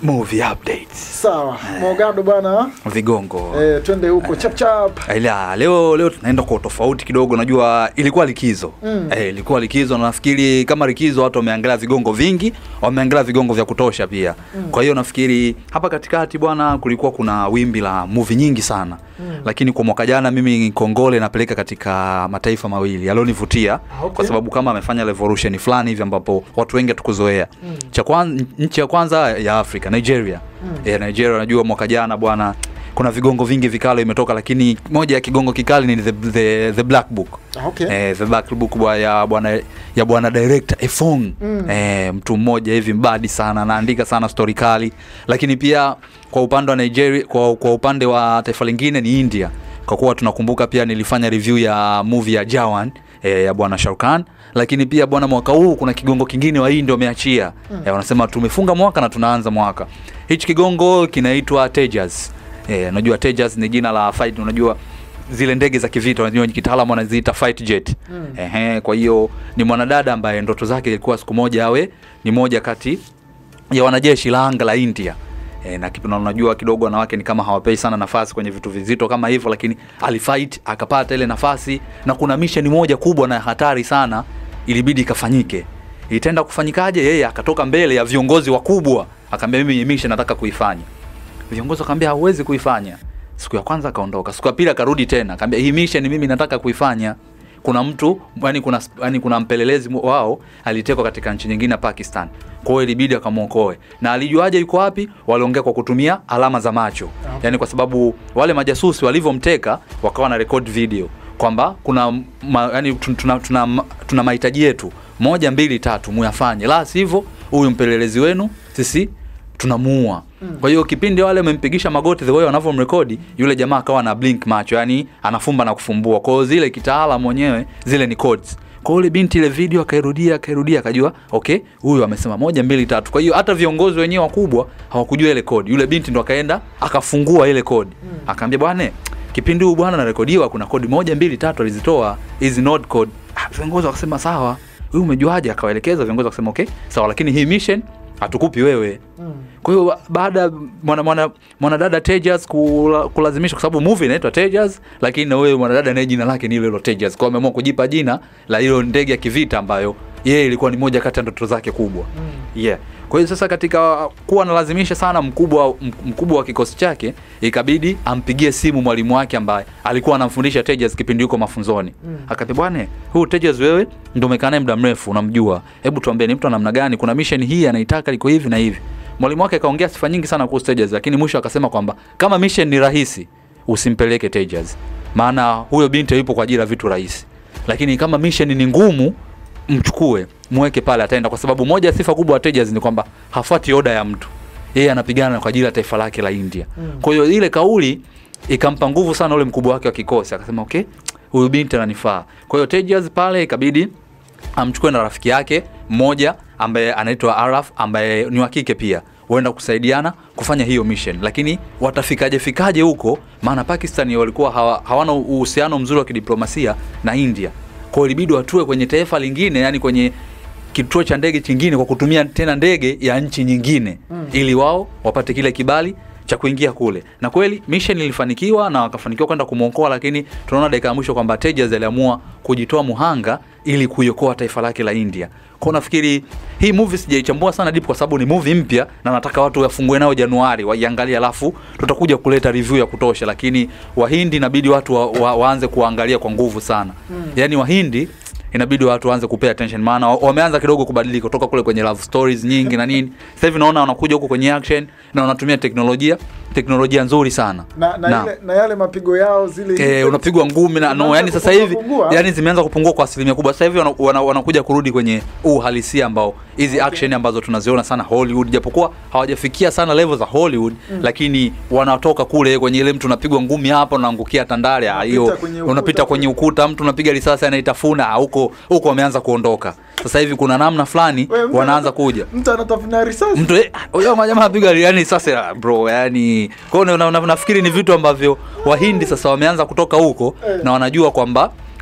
movie updates Sawa, Mogado bwana, vigongo eh, twende huko chap chap. Ila leo leo tunaenda kwa tofauti kidogo. Najua ilikuwa likizo Mm. eh, ilikuwa likizo na nafikiri kama likizo watu wameangalia vigongo vingi, wameangalia vigongo vya kutosha pia. Kwa hiyo nafikiri hapa katikati bwana, kulikuwa kuna wimbi la movie nyingi sana Mm. lakini kwa mwaka jana mimi Kongole napeleka katika mataifa mawili yalionivutia Ah, okay. kwa sababu kama amefanya revolution fulani hivi ambapo watu wengi hatukuzoea. Mm. Cha kwanza, nchi ya kwanza ya Afrika Nigeria. Mm. Eh, Nigeria najua mwaka jana bwana kuna vigongo vingi vikali imetoka, lakini moja ya kigongo kikali ni the, the, the Black Book Ah, okay. eh, the Black Book bwa- ya bwana ya bwana director Efong Mm. eh, mtu mmoja hivi mbadi sana anaandika sana story kali, lakini pia kwa upande wa Nigeria, kwa, kwa upande wa taifa lingine ni India, kwa kuwa tunakumbuka pia nilifanya review ya movie ya Jawan eh, ya bwana Shah Khan, lakini pia bwana mwaka huu kuna kigongo kingine wa India wameachia Mm. eh, wanasema tumefunga mwaka na tunaanza mwaka. Hichi kigongo kinaitwa Tejas. Eh, unajua Tejas ni jina la fight, unajua zile ndege za kivita unajua kitaalamu wanaziita fight jet. Mm. Ehe, kwa hiyo ni mwanadada ambaye ndoto zake ilikuwa siku moja awe ni moja kati ya wanajeshi la anga la India. E, na kipi- na unajua kidogo wanawake ni kama hawapei sana nafasi kwenye vitu vizito kama hivyo, lakini alifight akapata ile nafasi, na kuna mission moja kubwa na hatari sana ilibidi ikafanyike. Itaenda kufanyikaje? Yeye akatoka mbele ya viongozi wakubwa, akaambia mimi hii mission nataka kuifanya. Viongozi wakamwambia hauwezi kuifanya. Siku ya kwanza akaondoka, siku ya pili akarudi tena, akaambia hii mission mimi nataka kuifanya. Kuna mtu yani, kuna yani, kuna mpelelezi mu- wao alitekwa katika nchi nyingine ya Pakistan, kwa hiyo ilibidi akamwokoe. Na alijuaje yuko wapi? Waliongea kwa kutumia alama za macho, yani kwa sababu wale majasusi walivyomteka wakawa na record video kwamba kuna ma, yani, tuna, tuna, tuna, tuna mahitaji yetu moja mbili tatu muyafanye, la sivyo huyu mpelelezi wenu sisi tunamuua. Kwa hiyo kipindi wale wamempigisha magoti the way wanavyomrekodi yule jamaa akawa na blink macho, yani anafumba na kufumbua. Kwa hiyo zile kitaalamu mwenyewe zile ni codes. Kwa hiyo yule binti ile video akairudia akairudia akajua okay, huyu amesema moja mbili tatu. Kwa hiyo hata viongozi wenyewe wakubwa hawakujua ile code. Yule binti ndo akaenda akafungua ile code. Akaambia bwana, kipindi huu bwana narekodiwa kuna kodi moja mbili tatu alizitoa hizi node code. Ah, viongozi wakasema sawa. Huyu umejuaje? Akawaelekeza viongozi wakasema okay, sawa, lakini hii mission hatukupi wewe. Mm. Kwa hiyo baada ya mwana mwana mwanadada Tejas kula, kulazimisha kwa sababu movie inaitwa Tejas, lakini na wewe mwanadada naye jina lake ni hilo hilo Tejas. Kwa hiyo ameamua kujipa jina la hilo ndege ya kivita ambayo yeye ilikuwa ni moja kati ya ndoto zake kubwa. Mm. Yeah. Kwa hiyo sasa katika kuwa analazimisha sana mkubwa mkubwa wa kikosi chake, ikabidi ampigie simu mwalimu wake ambaye alikuwa anamfundisha Tejas kipindi yuko mafunzoni. Mm. Akaambia bwana, huyu Tejas wewe ndio umekaa naye muda mrefu, unamjua. Hebu tuambie ni mtu wa namna gani? Kuna mission hii anaitaka liko hivi na hivi. Mwalimu wake akaongea sifa nyingi sana kuhusu Tejas, lakini mwisho akasema kwamba kama mission ni rahisi, usimpeleke Tejas. Maana huyo binti yupo kwa ajili ya vitu rahisi. Lakini kama mission ni ngumu, mchukue mweke pale, ataenda. Kwa sababu moja ya sifa kubwa ya Tejas ni kwamba hafuati oda ya mtu, yeye anapigana kwa ajili ya taifa lake la India. Mm. Kwa hiyo ile kauli ikampa nguvu sana ule mkubwa wake wa kikosi, akasema okay, huyu binti ananifaa. Kwa hiyo Tejas pale ikabidi amchukue na rafiki yake mmoja ambaye anaitwa Araf ambaye ni wa kike pia huenda kusaidiana kufanya hiyo mission, lakini watafikaje fikaje huko? Maana Pakistan walikuwa hawa, hawana uhusiano mzuri wa kidiplomasia na India, kwa hiyo ilibidi watue kwenye taifa lingine, yani kwenye kituo cha ndege chingine kwa kutumia tena ndege ya nchi nyingine Mm. ili wao wapate kile kibali cha kuingia kule, na kweli mission ilifanikiwa na wakafanikiwa kwenda kumwokoa, lakini tunaona dakika ya mwisho kwamba Tejas aliamua kujitoa muhanga ili kuiokoa taifa lake la India. Kwa nafikiri hii movie sijaichambua sana deep kwa sababu ni movie mpya na nataka watu wafungue nayo Januari waiangalie, alafu tutakuja kuleta review ya kutosha, lakini Wahindi inabidi watu wa, wa, waanze kuangalia kwa nguvu sana Mm. yaani Wahindi inabidi watu waanze kupay attention, maana wa- wameanza kidogo kubadilika kutoka kule kwenye love stories nyingi na nini. Sasa hivi naona wanakuja huko kwenye action na wanatumia teknolojia teknolojia nzuri sana Na, na, Na. Ile, na yale mapigo yao zile Eh, unapigwa ngumi na no, Zimeanza yani sasa hivi kupungua. yani zimeanza kupungua kwa asilimia kubwa. Sasa hivi wana- wana- wanakuja kurudi kwenye uhalisia ambao hizi action ambazo tunaziona sana Hollywood, japokuwa hawajafikia sana level za Hollywood lakini wanatoka kule kwenye ile mtu unapigwa ngumi hapa unaangukia tandale, ah, hiyo Unapita kwenye ukuta unapita kwenye kule. ukuta, mtu unapiga risasi anaitafuna, ah, huko huko wameanza kuondoka. Sasa hivi kuna namna fulani Wewe, mtu wanaanza anata- kuja mtu anatafuna risasi mtu eh, huyo majamaa apiga yani sasa ah, bro yani kwa hiyo na, na, nafikiri ni vitu ambavyo wahindi sasa wameanza kutoka huko Eh. na wanajua kwamba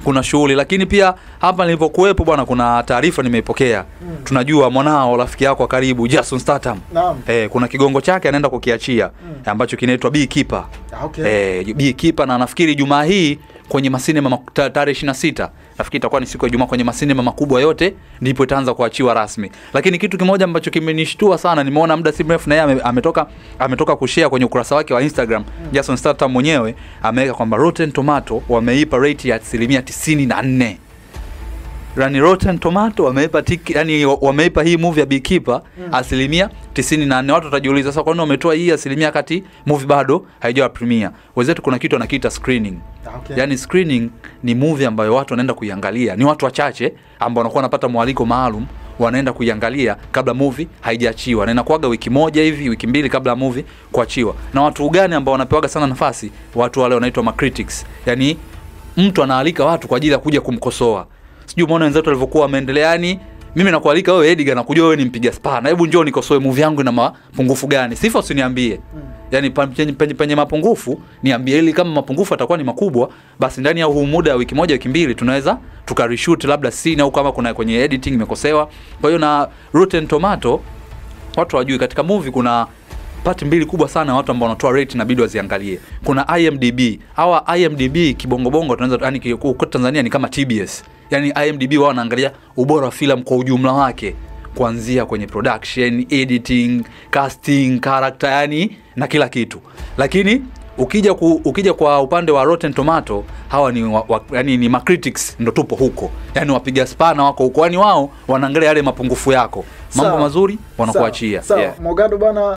kuna shughuli lakini pia hapa nilivyokuwepo bwana kuna taarifa nimeipokea Mm. tunajua mwanao rafiki yako wa karibu Jason Statham Naam. eh, kuna kigongo chake anaenda kukiachia Mm. ambacho kinaitwa Beekeeper Ah, okay. eh, Beekeeper na nafikiri Jumaa hii kwenye masinema mak- ta- tarehe 26 nafikiri itakuwa ni siku ya Ijumaa kwenye masinema makubwa yote ndipo itaanza kuachiwa rasmi. Lakini kitu kimoja ambacho kimenishtua sana, nimeona muda si mrefu na yeye ame- ametoka ametoka kushare kwenye ukurasa wake wa Instagram Jason Statham mwenyewe ameweka kwamba Rotten Tomato wameipa rate ya asilimia 94 yani Rotten Tomato wameipa tiki, yani wameipa hii movie ya Beekeeper Mm. asilimia 94. Watu watajiuliza sasa, kwa nini wametoa hii asilimia kati movie bado haijawa premiere? Wenzetu kuna kitu wanakiita screening. Ah, okay. Yani screening ni movie ambayo watu wanaenda kuiangalia, ni watu wachache ambao wanakuwa wanapata mwaliko maalum wanaenda kuiangalia kabla movie haijaachiwa, na inakuwaga wiki moja hivi wiki mbili kabla ya movie kuachiwa. Na watu gani ambao wanapewaga sana nafasi? Watu wale wanaitwa ma critics, yani mtu anaalika watu kwa ajili ya kuja kumkosoa. Sijui umeona wenzetu walivyokuwa wameendelea, yani mimi nakualika wewe Edgar, nakujua wewe ni mpiga spana, hebu njoo nikosoe movie yangu ina mapungufu gani. Sifa usiniambie Mm. yani pa- penye, penye, penye mapungufu niambie, ili kama mapungufu atakuwa ni makubwa, basi ndani ya huu muda wa wiki moja wiki mbili tunaweza tukareshoot labda scene au kama kuna kwenye editing imekosewa. Kwa hiyo na Rotten Tomato watu wajui, katika movie kuna pati mbili kubwa sana watu ambao wanatoa rate inabidi waziangalie. Kuna IMDb. Hawa IMDb kibongobongo tunaweza yani ki- huko Tanzania ni kama TBS. Yani IMDb wao wanaangalia ubora wa filamu kwa ujumla wake kuanzia kwenye production, editing, casting, character yani na kila kitu. Lakini ukija ku, ukija kwa upande wa Rotten Tomato hawa ni wa, wa, yani ni macritics ndo tupo huko. Yani wapiga spana wako huko. Yani wao wanaangalia yale mapungufu yako. Mambo Sawa. mazuri wanakuachia. Sawa, Yeah. Mogado bana